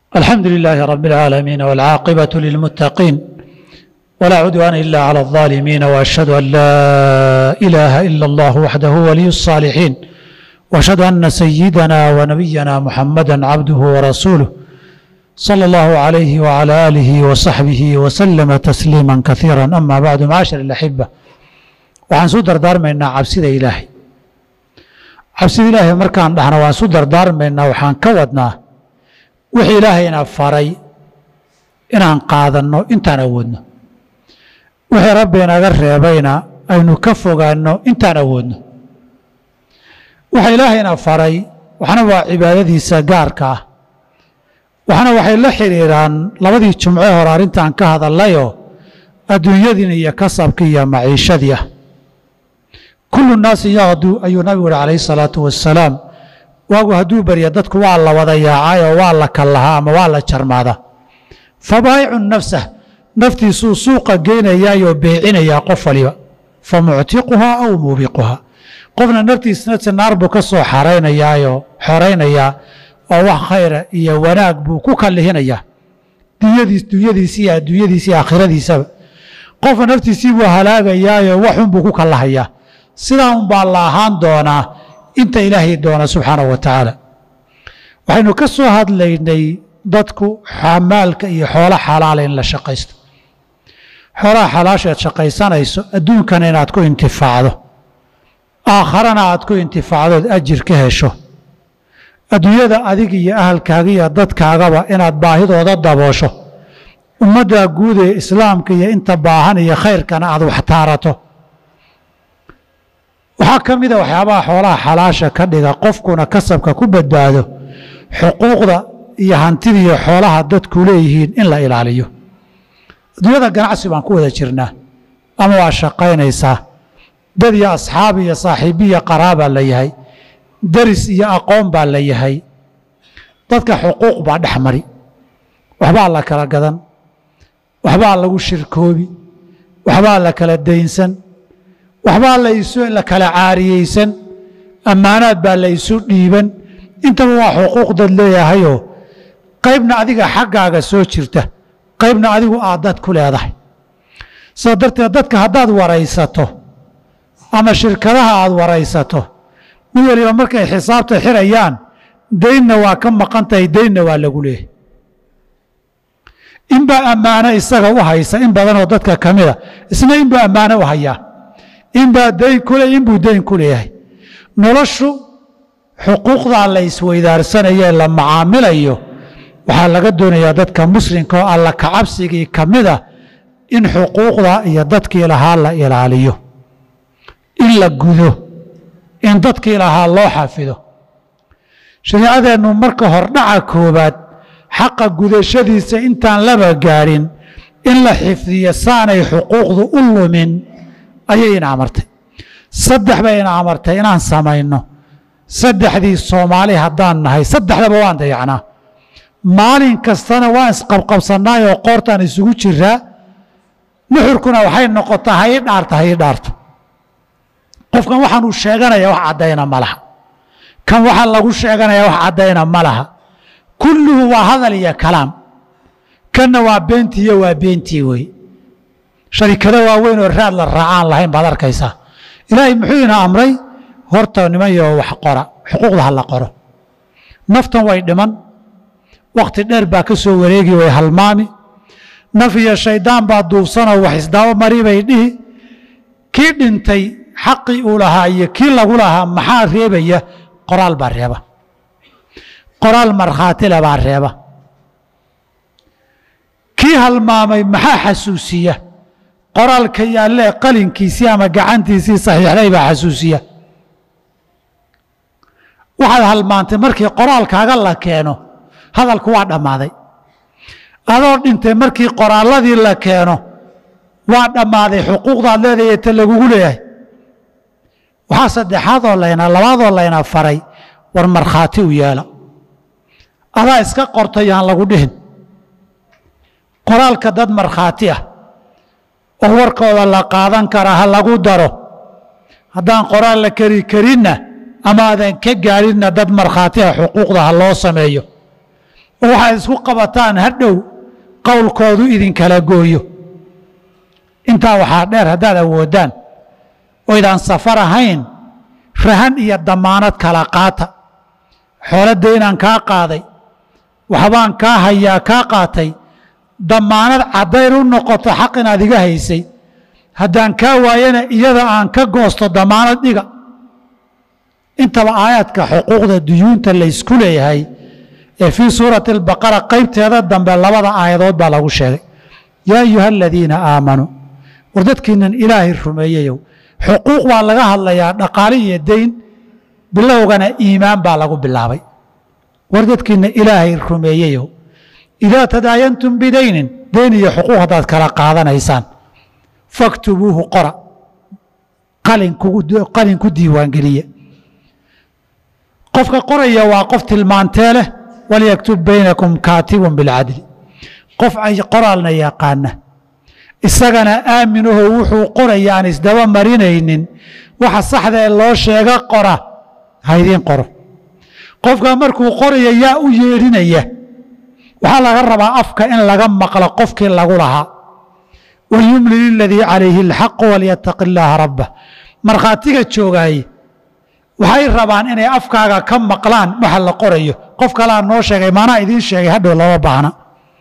الحمد لله رب العالمين والعاقبة للمتقين ولا عدوان إلا على الظالمين وأشهد أن لا إله إلا الله وحده ولي الصالحين وأشهد أن سيدنا ونبينا محمدا عبده ورسوله صلى الله عليه وعلى آله وصحبه وسلم تسليما كثيرا أما بعد معاشر الأحبة waxaan su dardaarmaynaa cabsida ilaahay cabsida ilaahay markaan dhahna waan su dardaarmaynaa waxaan ka wadnaa wixii ilaahayna faray inaan qaadanno intaan awoodno wixii rabbi inaga reebayna aynu ka fogaanno intaan awoodno waxa ilaahayna faray waxna waa cibaadadiisa gaarka ah waxna waxay la xidhiiraan labadii jumce hore arrintaan ka hadallayoo adduunyadiina iyo kasabkii iyo maciishadii ah kullu naasi yaqdu ayuu nabigu yihi calayhi salaatu wasalaam waagu hadduu barya dadku waa la wada yaacay oo waa la kallahaa ama waa la jarmaadaa fabaayicun nafsah naftiisuu suuqa geynayaayoo beecinayaa qof waliba fa muctiquhaa aw muubiquhaa qofna naftiisna naar buu ka soo xaraynayaayoo xoraynayaa oo wax khayra iyo wanaag buu ku kallihinayaa dunyadiis dunyadiisi iyo adduunyadiisi iyo aakhiradiisaba qofna naftiisii buu halaagayaayoo waxun buu ku kallahayaa sidaa un baa la ahaan doonaa inta ilaahay doona subxaanahu wa tacaala waxaynu ka soo hadlaynay dadku xamaalka iyo xoolo xalaala in la shaqaysto xoolaha xalaashaad shaqaysanayso adduunkana inaad ku intifaacdo aakharana aad ku intifaacdood ajir ka hesho adduunyada adig iyo ahalkaaga iyo dadkaagaba inaad baahidooda daboosho ummadda guud ee islaamka iyo inta baahan iyo khayrkana aad wax taarato waxaa ka mida waxyaabaha xoolaha xalaasha ka dhiga qofkuna kasabka ku badbaado xuquuqda iyo hantida iyo xoolaha dadku leeyihiin in la ilaaliyo adduunyada ganacsi baan ku wada jirnaa ama waa shaqaynaysaa dad iyo asxaab iyo saaxiibiya qaraabaa la yahay daris iyo aqoon baa la yahay dadka xuquuq baa dhex mari waxbaa la kala gadan waxbaa lagu shirkoobi waxbaa la kala daynsan waxbaa la kala caariyeysan ammaanaad baa la isu dhiiban intaba waa xuquuq dad leeyahayoo qaybna adiga xaggaaga soo jirta qaybna adigu aad dad ku leedahay sidaa darteed dadka haddaad waraysato ama shirkadaha aad waraysato mid waliba markay xisaabta xirayaan daynna waa ka maqan tahay daynna waa lagu leeyahay inbaa ammaano isaga u haysa in badanoo dadka ka mida isna inbuu ammaano u hayaa inbaa dayn ku le inbuu dayn ku leeyahay noloshu xuquuqdaa la isweydaarsanayee la macaamilayo waxaa laga doonayaa dadka muslimka oo alla kacabsigii ka mida in xuquuqda iyo dadkii lahaa la ilaaliyo in la gudo in dadkii lahaa loo xafido shariicadeennu marka hordhaca koobaad xaqa gudashadiisa intaan laba gaadhin in la xifdiyo saanay xuquuqdu u lumin ayay ina amartay saddex bay ina amartay inaan samayno saddexdii soomaali haddaan nahay saddexdaba waan dayacnaa maalin kastana waan isqabqabsannaayoo qoortaan isugu jiraa nuxurkuna waxay noqotaa ha ii dhaarta ha ii dhaarto qofkan waxaan uu sheeganaya wax caddayna ma laha kan waxaa lagu sheeganaya wax caddayna ma laha kulluhu waa hadal iyo kalaam kanna waa beentii iyo waa beentii wey sharikado waaweyn oo raad la raacaan lahayn baad arkaysaa ilaahay muxuu ina amray horta nimanyo wax qora xuquuqda ha la qoro naftan way dhiman wakhti dheer baa ka soo wareegi way halmaami naf iyo shayddaan baa duubsanoo wax isdaba mari bay dhihi kii dhintay xaqii uu lahaa iyo kii lagu lahaa maxaa reebaya qoraal baa reeba qoraal markhaatile baa reeba kii halmaamay maxaa xasuusiya qoraalka yaallee qalinkiisii ama gacantiisii saxiixday baa xasuusiya waxaad halmaantay markii qoraalkaaga la keeno hadalku waa dhammaaday adoo dhintay markii qoraalladii la keeno waa dhammaaday xuquuqdaad leedahay ta lagugu leeyahay waxaa saddexaadoo layna labaadoo layna faray war markhaati u yeela adaa iska qortay aan lagu dhihin qoraalka dad markhaati ah oo warkooda la qaadan karaa ha lagu daro haddaan qoraal la keri karinna ama aadan ka gaadhinna dad markhaati ah xuquuqda ha loo sameeyo oo waxaad isku qabataan hadhow qowlkoodu idinkala gooyo intaa waxaa dheer haddaad awoodaan oydaan safar ahayn rahan iyo damaanad kala qaata xooladda inaan kaa qaaday waxbaan kaa hayaa kaa qaatay damaanad caddayn u noqoto xaq inaad iga haysay haddaan kaa waayana iyada aan ka goosto damaanad dhiga intaba aayaadka xuquuqda duyuunta laysku leeyahay ee fii suurati albaqara qaybteeda dambe labada aayadood baa lagu sheegay yaa ayuha aladiina aamanuu war dadkiinan ilaahay rumeeyeyow xuquuq baa laga hadlayaa dhaqaale iyo deyn bilowgana iimaan baa lagu bilaabay war dadkiina ilaahay rumeeyeyow idaa tadaayantum bidaynin deyn iyo xuquuq haddaad kala qaadanaysaan faktubuuhu qora qalin ku diiwaangeliya qofka qoraya waa qof tilmaantee leh walyaktub baynakum kaatibun bilcadli qof ay qoraalna yaqaana isagana aaminaho wuxuu qoraya aan isdaba marinaynin waxa saxda ee loo sheega qora haydiin qoro qofka markuu qoraya yaa u yeedhinaya waxaa laga rabaa afka in laga maqlo qofkii lagu lahaa walyumlil iladii calayhi alxaqu walyataqi illaaha rabbah markhaatiga joogaaye waxay rabaan inay afkaaga ka maqlaan waxa la qorayo qof kalaa noo sheegay maanaa idiin sheegay hadhow lama baahna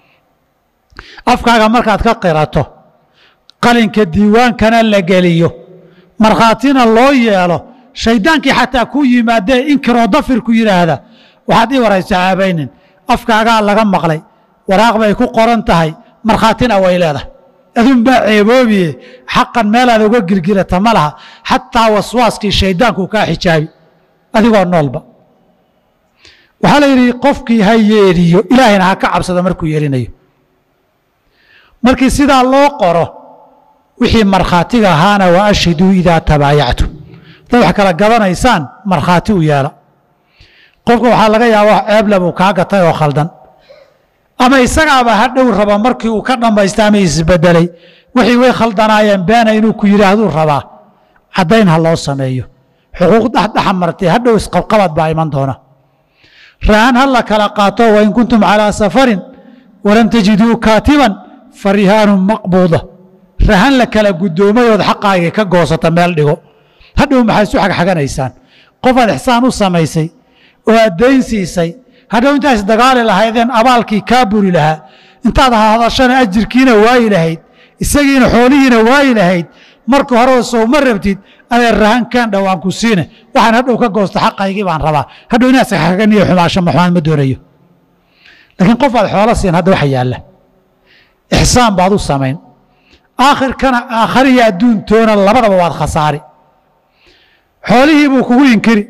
afkaaga markaad ka qirato qalinka diiwaankana la geliyo markhaatina loo yeelo shayddaankii xataa ku yimaadee inkiroo dafirku yidhaahda waxaad ii waraysa caabaynin afkaagaa laga maqlay waraaq bay ku qoran tahay markhaatina way leedahay adunbaa ceeboobiye xaqan meelaad uga girgirata ma laha xataa waswaaskii shayddaanku kaa xijaabi adigoo noolba waxaa la yidhi qofkii ha yeedhiyo ilaahayna ha ka cabsado markuu yeelinayo markii sidaa loo qoro wixii markhaatiga ahaana wa ashhiduu idaa tabaayactum haddaad wax kala gadanaysaan markhaati u yeela qofka waxaa laga yaaba wax ceebla buu kaa gatay oo khaldan ama isagaaba ha dhow raba markii uu ka dhammaysta ama isbedelay wixii way khaldanaayeen beena inuu ku yidhaahduu rabaa caddayn ha loo sameeyo xuquuq dhexdhexa martay hadhow isqabqabad baa iman doona rahan ha la kala qaato wain kuntum calaa safarin walam tajiduu kaatiban fa rihaanun maqbuuda rahan la kala guddoomay ood xaqaagii ka goosata meel dhigo hadhow maxaa isu xagxaganaysaan qofaad ixsaan u samaysay oo aad dayn siisay hadhow intaa isdagaali lahaydeen abaalkii kaa buri lahaa intaad hadashana ajirkiina waayi lahayd isagiina xoolihiina waayi lahayd marka horeba sowma rabtid adee rahan kaan dhowaan ku siine waxaan hadhow ka goosta xaqaygii baan rabaa hadhow inaad xagxaganiyo xumaasho maxumaan ma doonayo laakiin qof aad xoolo siin hadda waxa yaalla ixsaan baad u samayn aakhirkana aakhariya adduuntoona labadaba waad khasaari xoolihii buu kugu inkiri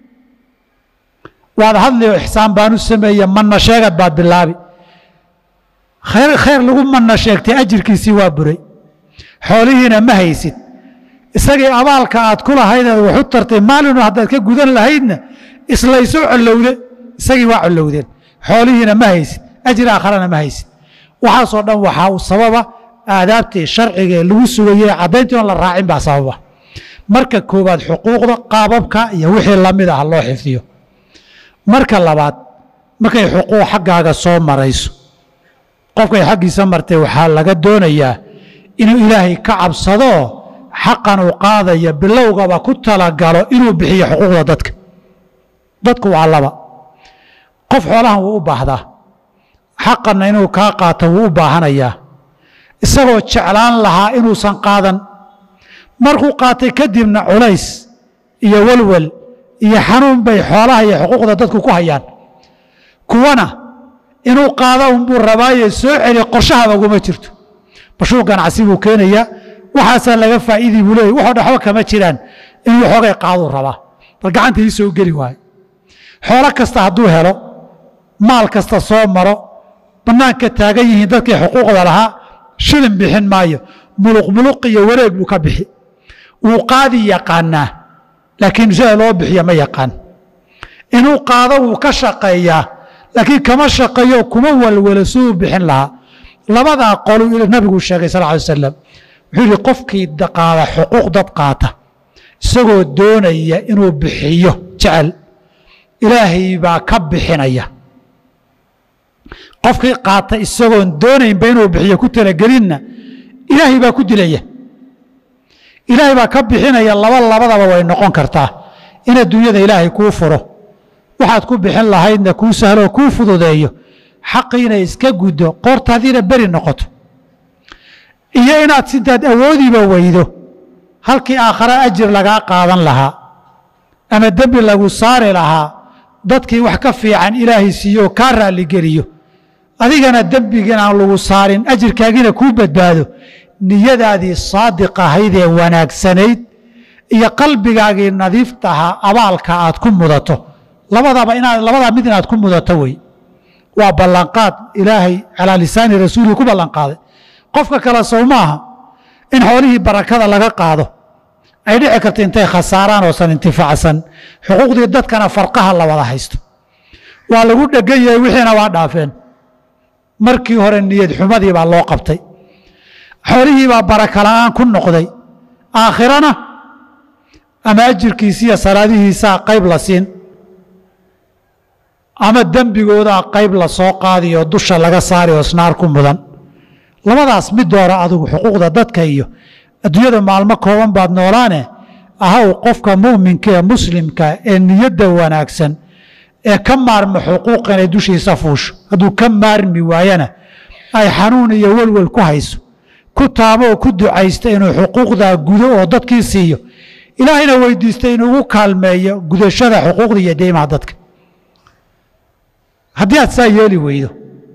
waad hadliyo ixsaan baan u sameeye manna sheegad baad bilaabi khayr khayr lagu manna sheegtay ajirkiisii waa buray xoolihiina ma haysid isagii abaalka aad ku lahaydeed waxu tartay maalinu haddaad ka gudan lahaydna islayso collowde isagii waa collowdeen xoolihiina ma haysid ajir aakharana ma haysid waxaasoo dhan waxaa uu sababa aadaabtii sharcigae lagu sugayey caddayntii oon la raacin baa sababa marka koowaad xuquuqda qaababka iyo wixii lamid ah loo xifdiyo marka labaad markay xuquuq xaggaaga soo marayso qofkay xaggiisa martay waxaa laga doonayaa inuu ilaahay ka cabsadoo xaqan uu qaadaya bilowgaba ku talagalo inuu bixiyo xuquuqda dadka dadku waa laba qof xoolahan wuu u baahdaa xaqanna inuu kaa qaato wuu u baahanayaa isagoo jeclaan lahaa inuusan qaadan markuu qaatay kadibna culays iyo walwal iyo xanuun bay xoolaha iyo xuquuqda dadku ku hayaan kuwana inuu qaado unbuu rabaaye soo celi qorshahaba uguma jirto bashuu ganacsi buu keenayaa waxaasaa laga faa'iidii buu leeyay waxoo dhaxba kama jiraan inuu xoogay qaaduu rabaa bal gacanta ii soo geli waayo xoolo kasta hadduu helo maal kasta soo maro bannaanka taagan yihiin dadkii xuquuqda lahaa shilin bixin maayo muluq muluq iyo wareeg buu ka bixi wuu qaadi yaqaanaa laakiin sida loo bixiya ma yaqaan inuu qaado wuu ka shaqeeyaa laakiin kama shaqeeyo kuma walwalo siduu bixin lahaa labadaa qolu nabigu sheegay sal ly wasalam wuxuu yihi qofkii qaada xuquuq dad qaata isagoo doonaya inuu bixiyo jecel ilaahay baa ka bixinaya qofkii qaata isagoon doonaynba inuu bixiyo ku talagelinna ilaahay baa ku dilaya ilaahay baa ka bixinaya laba labadaba way noqon kartaa in adduunyada ilaahay kuu furo waxaad ku bixin lahaydna kuu sahloo kuu fududeeyo xaqiina iska guddo qoortaadiina beri noqoto iyo inaad sintaad awoodiiba weydo halkii aakhare ajir lagaa qaadan lahaa ama dembi lagu saari lahaa dadkii wax ka fiican ilaahay siiyo oo kaa raalligeliyo adigana dembigiin aan lagu saarin ajirkaagiina kuu badbaado niyadaadii saadiq ahayd ee wanaagsanayd iyo qalbigaagii nadiiftahaa abaalka aad ku mudato labadaba inaad labadaa mid inaad ku mudato wey waa ballanqaad ilaahay calaa lisaani rasuulihi ku ballanqaaday qofka kale sow maaha in xoolihii barakada laga qaado ay dhici karta intay khasaaraan oosan intifaacsan xuquuqdii dadkana farqaha la wada haysto waa lagu dhegan yahay wixiina waa dhaafeen markii hore niyad xumadii baa loo qabtay xoolihii baa baraka la'aan ku noqday aakhirana ama ajirkiisiiyo salaadihiisaa qayb la siin ama dembigoodaa qayb la soo qaadiyo dusha laga saari oo snaar ku mudan labadaas mid doora adigu xuquuqda dadka iyo adduunyada maalmo kooban baad noolaane ahaw qofka mu'minka ee muslimka ee niyadda wanaagsan ee ka maarma xuquuq inay dushiisa fuusho hadduu ka maarmi waayana ay xanuun iyo welwel ku hayso ku taabo oo ku ducaysta inuu xuquuqdaa gudo oo dadkii siiyo ilaahayna weydiista inuugu kaalmeeyo gudashada xuquuqda iyo deymaha dadka haddii aad saa yeeli weydo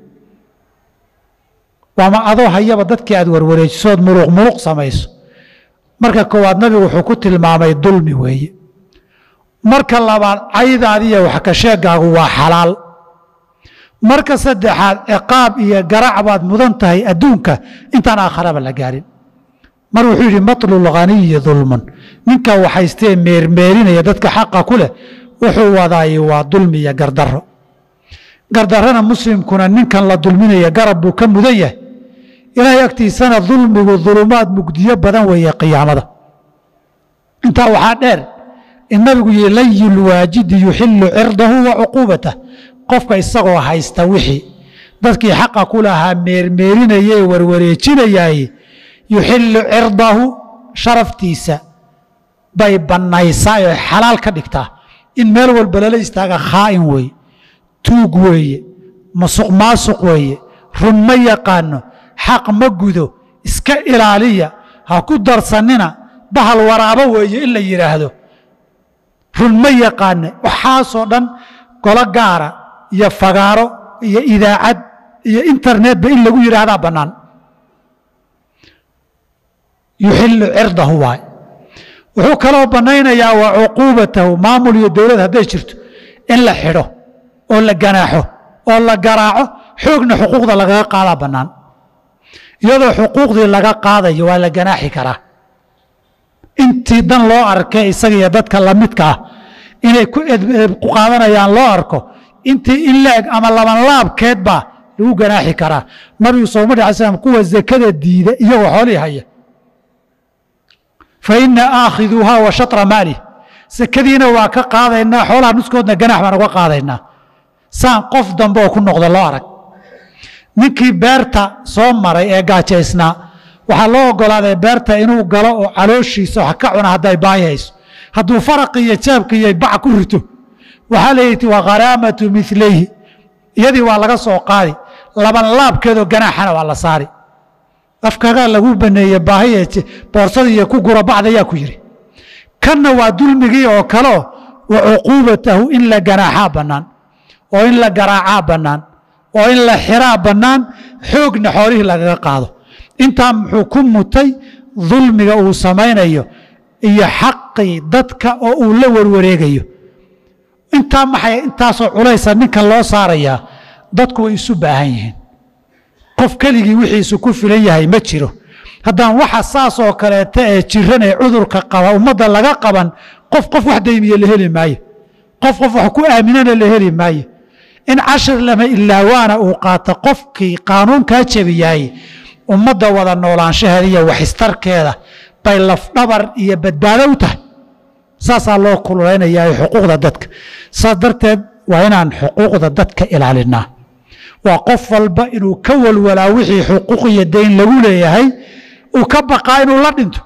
waama adoo hayaba dadkii aad warwareejisood muruq muruq samayso marka koowaad nabigu wuxuu ku tilmaamay dulmi weeye marka labaad caydaadiiyo waxkasheegaagu waa xalaal marka saddexaad ciqaab iyo garac baad mudan tahay adduunka intaan aakharaba la gaarin mar wuxuu yidhi matlulghaniyi dulmun ninka waxaystee meermeerinaya dadka xaqa ku leh wuxuu wadaay waa dulmi iyo gardarro gardarrana muslimkuna ninkan la dulminaya garab buu ka mudan yahay ilaahay agtiisana dulmigu dulumaad mugdiyo badan weeye qiyaamada intaa waxaa dheer in nabigu yihi layulwaajidi yuxilu cirdahu wa cuquubatah qofka isagoo haysta wixii dadkii xaqa ku lahaa meermeerinaya ee warwareejinayaay yuxilu cirdahu sharaftiisa bay bannaysaa oo xalaal ka dhigtaa in meel walba lala istaaga khaa'in weeye tuug weeye masuq maasuq weeye run ma yaqaano xaq ma gudo iska ilaaliya ha ku darsanina bahal waraabo weeye in la yidhaahdo run ma yaqaana waxaasoo dhan golo gaara iyo fagaaro iyo idaacad iyo internetba in lagu yidhaahdaa bannaan yuxilu cirdahu waay wuxuu kaloo bannaynayaa wa cuquubatahu maamul iyo dowlad hadday jirto in la xidho oo la ganaaxo oo la garaaco xoogna xuquuqda lagaga qaadaa bannaan iyadoo xuquuqdii laga qaadayo waa la ganaaxi karaa intii dan loo arkay isaga iyo dadka lamidka ah inay ku qaadanayaan loo arko intii in la-eg ama labanlaabkeed baa lagu ganaaxi karaa nabigu sooma alay slam kuwa zakada diida iyagoo xoolihii haya fa ina aakhiduuhaa wa shatra maalih sakadiina waa ka qaadaynaa xoolaha nuskoodna ganax baan uga qaadaynaa saan qof dambe oo ku noqda loo arag ninkii beerta soo maray ee gaajaysnaa waxaa loo ogolaaday beerta inuu galo oo calooshiisa wax ka cuna hadday baahi hayso hadduu faraqi iyo jaabka iyo bac ku rito waxaa layidhi waa kharaamatu milayhi iyadii waa laga soo qaadi laban laabkeedoo ganaaxana waa la saari afkagaa lagu baneeye baahi boorsada iyo ku gura bacda yaa ku yidhi kanna waa dulmigii oo kaleo wa cuquubatahu in la ganaaxaa bannaan oo in la garaacaa bannaan oo in la xiraa bannaan xoogna xoolihii lagaga qaado intaa muxuu ku mutay dulmiga uu samaynayo iyo xaqii dadka oo uu la warwareegayo intaa maxay intaasoo culaysa ninkan loo saarayaa dadku way isu baahan yihiin qof keligii wixiisu ku filan yahay ma jiro haddaan waxa saas oo kaleeta ee jiran ee cudurka qaba ummadda laga qaban qof qof wax daymiye la heli maayo qof qof wax ku aaminana la heli maayo in cashir lama ilaawaana uu qaato qofkii qaanuunkaa jebiyahay ummadda wada noolaanshaheeda iyo waxistarkeeda bay lafdhabar iyo badbaado u tahay saasaa loo kululaynaya xuquuqda dadka saas darteed waa inaan xuquuqda dadka ilaalinaa waa qof walba inuu ka walwalaa wixii xuquuq iyo dayn lagu leeyahay uu ka baqaa inuu la dhinto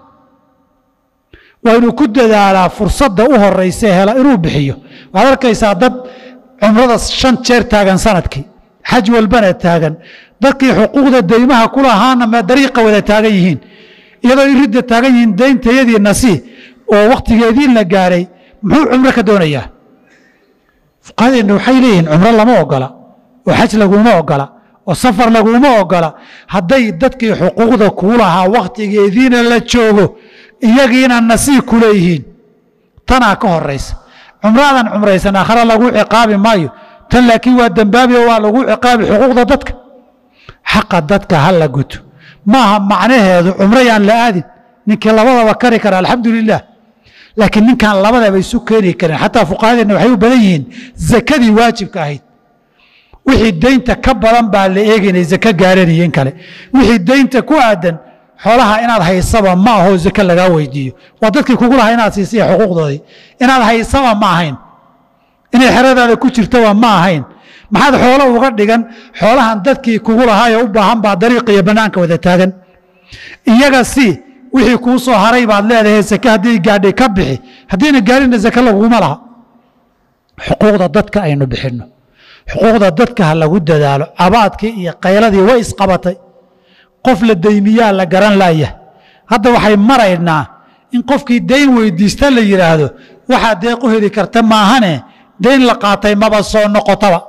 waa inuu ku dadaalaa fursadda u horeysa hela inuu bixiyo waxaad arkaysaa dad cumrada shan jeer taagan sanadkii xaj walbana taagan dadkii xuquuqda deymaha ku lahaana ma dariiqa wada taagan yihiin iyadoo iridda taagan yihiin deyntayadii nasi oo wakhtigeedii la gaaray muxuu cumro ka doonayaa fuqahadeenna waxay leeyihiin cumro lama ogola oo xaj laguma ogola oo safar laguma ogola hadday dadkii xuquuqda kuu lahaa wakhtigeediina la joogo iyagiina nasiib ku leeyihiin tanaa ka horaysa cumraadan cumraysan aakhare lagu ciqaabi maayo tan laakiin waa dembaabi oo waa lagu ciqaabi xuquuqda dadka xaqa dadka ha la guto maaha macnaheedu cumro yaan la aadin ninkii labadaba kari kara alxamdu lilah laakiin ninkaan labadaba isu keeni karin xataa fuqahadeenna waxay u badan yihiin zakadii waajibka ahayd wixii deynta ka badan baa la eegaynay zake gaaranayen kale wixii deynta ku aadan xoolaha inaad haysaba ma aho zake lagaa weydiiyo waa dadkii kugu lahaa inaad siisay xuquuqdoodii inaad haysaba ma ahayn inay xeradaada ku jirtaba ma ahayn maxaad xoolo uga dhigan xoolahan dadkii kugu lahaayoo u baahan baa dariiqa iyo bannaanka wada taagan iyaga si wixii kuu soo haray baad leedahay zake haddii gaadhay ka bixi haddiina gaarina zake laguma laha xuquuqda dadka aynu bixinno xuquuqda dadka ha lagu dadaalo cabaadkii iyo qayladii way isqabatay qof la deymiyaa la garan laaya hadda waxay maraynaa in qofkii dayn weydiista la yidhaahdo waxaa deeq u heli karta maahane dayn la qaatay maba soo noqotaba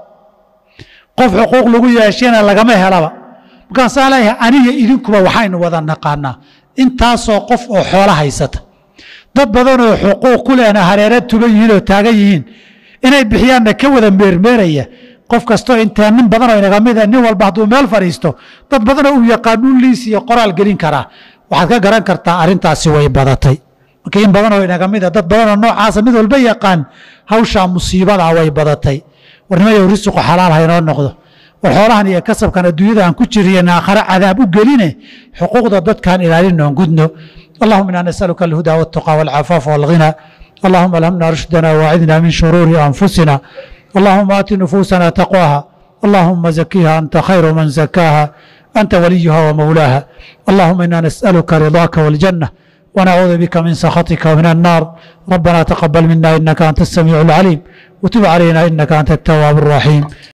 qof xuquuq lagu yeeshayna lagama helaba markaasaa leeyahay aniga idinkuba waxaynu wada naqaanaa intaasoo qof oo xoolo haysata dad badanoo xuquuq ku lehna hareera tuban yihiin oo taagan yihiin inay bixiyaanna ka wada meermeeraya qof kastoo intaa nin badanoo inaga mida nin walba hadduu meel fadhiisto dad badanoo uu yaqaanuu liis iyo qoraal gelin karaa waxaad ka garan kartaa arrintaasi way badatay marka in badanoo inaga mida dad badanoo noocaasa mid walba yaqaan hawshaa musiibadaa way badatay warnimayo risuqu xalaal haynoo noqdo war xoolahan iyo kasabkan adduunyada aan ku jiriyan aakhare cadaab u geline xuquuqda dadkaan ilaalinoon gudno allahuma inaa nasaluka alhudaa waltuqaa walcafaafa walghina اللهم ألهمنا رشدنا واعذنا من شرور أنفسنا اللهم آت نفوسنا تقواها اللهم زكيها أنت خير من زكاها أنت وليها ومولاها اللهم إنا نسألك رضاك والجنة ونعوذ بك من سخطك ومن النار ربنا تقبل منا إنك أنت السميع العليم وتب علينا إنك أنت التواب الرحيم